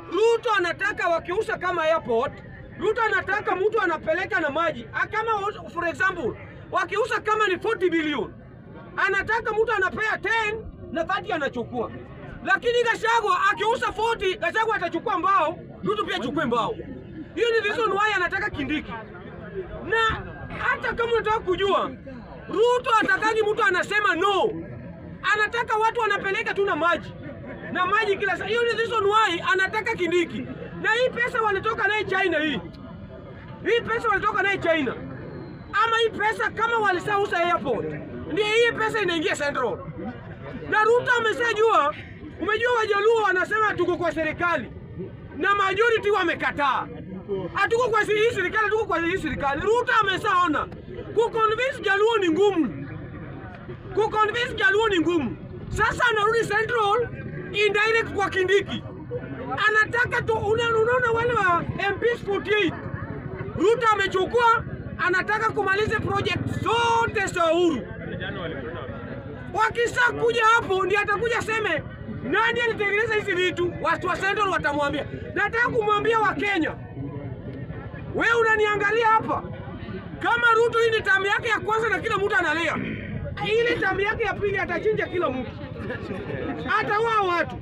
Ruto anataka wakiuza kama airport, Ruto anataka mtu anapeleka na maji Ah, kama for example wakiuza kama ni 40 bilioni, anataka mtu anapea 10 na 30 anachukua. Lakini Gachagua akiuza 40, Gachagua atachukua mbao, Ruto pia achukue mbao. Hiyo ni reason why anataka Kindiki. Na hata kama unataka kujua, Ruto hataki mtu anasema no, anataka watu wanapeleka tu na maji na maji kila saa. Hiyo ni reason why anataka Kindiki. Na hii pesa walitoka naye China hii, hii pesa walitoka naye China, ama hii pesa kama walisausa airport, ndio hii pesa inaingia Central. Na Ruto ameshajua, umejua Wajaluo wanasema tuko kwa serikali na majority wamekataa, hatuko kwa hii serikali, hatuko kwa hii serikali. Ruto ameshaona kuconvince Jaluo ni ngumu kuconvince Jaluo ni ngumu. Sasa anarudi Central indirect kwa Kindiki, anataka tu. una- Unaona wale wa MPs 48 Ruto amechukua, anataka kumaliza project zote za Uhuru. Wakisha kuja hapo, ndiye atakuja seme nani alitengeneza hizi vitu. Watu wa Central watamwambia. Nataka kumwambia Wakenya, wewe unaniangalia hapa kama Ruto hii ni tamu yake ya kwanza na kila mtu analia, ile tamu yake ya pili atachinja kila mtu, ataua watu.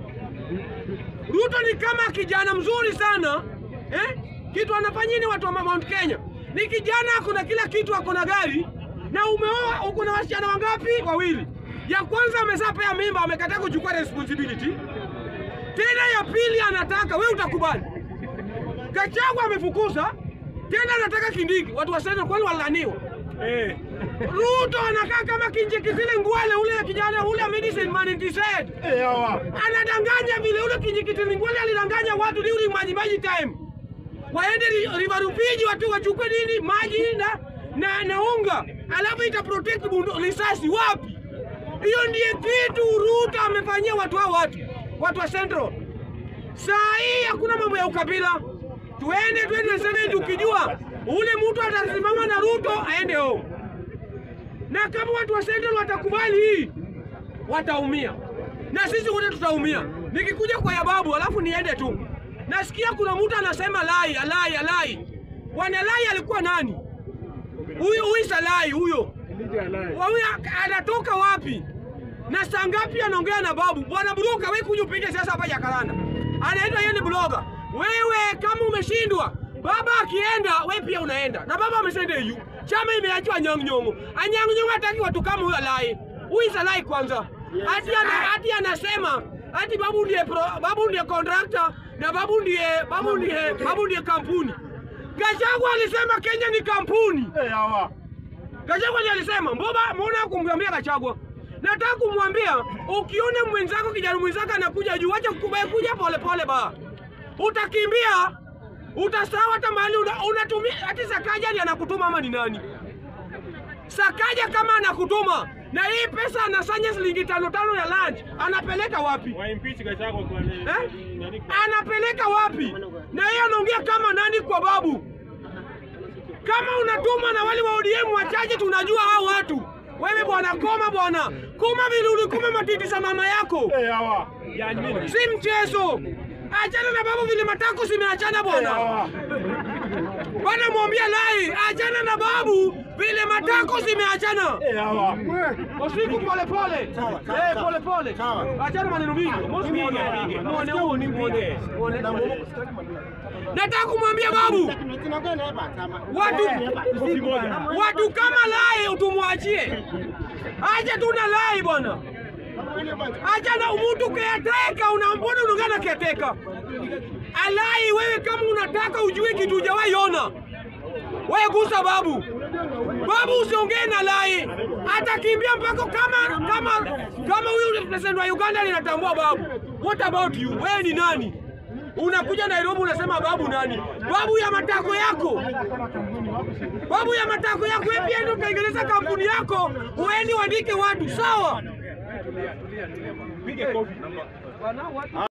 Ruto ni kama kijana mzuri sana eh? Kitu anafanya ni watu wa Mount Kenya ni kijana, akona kila kitu, akona gari na umeoa, uko na wasichana wangapi? Wawili. Ya kwanza ameshapea mimba, amekataa kuchukua responsibility. Tena ya pili anataka, we utakubali? Gachagua amefukuza tena, anataka Kindiki. Watu wasema kwani walaniwa Eh. Ruto anakaa kama kinjekizile ngwale ule kijana ule medicine man intised. Eh, hawa. Anadanganya vile ule kinjekizile ngwale alidanganya watu during maji maji time. Waende ri- River Rufiji watu wachukue nini maji na na, na unga. Alafu ita protect bundu risasi wapi? Hiyo ndiye kitu Ruto amefanyia watu hao watu. Watu wa Central. Saa hii hakuna mambo ya ukabila. Tuende twende sasa tukijua ule mtu atasimama na Ruto aende home na kama watu wa Central watakubali hii, wataumia na sisi wote tutaumia. Nikikuja kwa Yababu alafu niende tu, nasikia kuna mtu anasema lai alai alai. Bwana Lai alikuwa nani? Huyu huyu Salai huyo huyu anatoka wapi na saa ngapi anaongea na babu? Bwana Buruka, wewe kuja upige siasa hapa Jakaranda, anaitwa yeye ni bloga. Wewe kama umeshindwa, baba akienda, we pia unaenda, na baba ameshaenda EU. Chama imeachwa Anyang' Nyong'o. Anyang' Nyong'o hataki watu kama huyo Alai. Huyu Salai kwanza, hati ana, hati anasema hati babu ndiye pro, babu ndiye contractor na babu ndiye babu ndiye babu ndiye kampuni. Gachagua alisema Kenya ni kampuni. Eh, hawa. Gachagua ndiye alisema, mbona mbona kumwambia Gachagua? Nataka kumwambia ukiona mwenzako kijana mwenzako anakuja juu, acha kukubaye kuja pole pole ba. Utakimbia, utasahau hata mahali una- unatumia hati Sakaja ndiye anakutuma ama ni nani? Sakaja kama anakutuma na hii pesa anasanya shilingi tano tano ya lunch, anapeleka wapi? Waimpeach Gachagua kwa nini? Eh? Nani- Anapeleka wapi? Na yeye anaongea kama nani kwa babu? Kama unatuma na wale wa ODM wachache, tunajua hao watu. Wewe bwana, koma bwana, koma vile ulikuma matiti za mama yako, Eh, hawa. Yani mimi. si mchezo. Achana na babu vile matako zimeachana Eh, bwana. hawa. Bwana mwambia Lai, achana na babu vile matako zimeachana. Eh, hawa. Usiku pole pole. Eh, pole pole. Achana maneno mingi. Muone muone huo ni muone. Muone. Nataka kumwambia babu watu watu kama Lai tumwachie. Acha tu na Lai bwana. Acha na mtu keateka, unambona unaongana keateka. Alai, wewe kama unataka ujue kitu hujawahi ona, wewe gusa babu. Babu usiongee na Lai, atakimbia mpaka kama kama kama huyu president wa Uganda linatambua babu. What about you? Wewe ni nani? Unakuja Nairobi unasema babu nani? Babu ya matako yako, babu ya matako yako. Wewe pia ndio utengeneza kampuni yako, uende uandike watu, sawa? Pige kofi.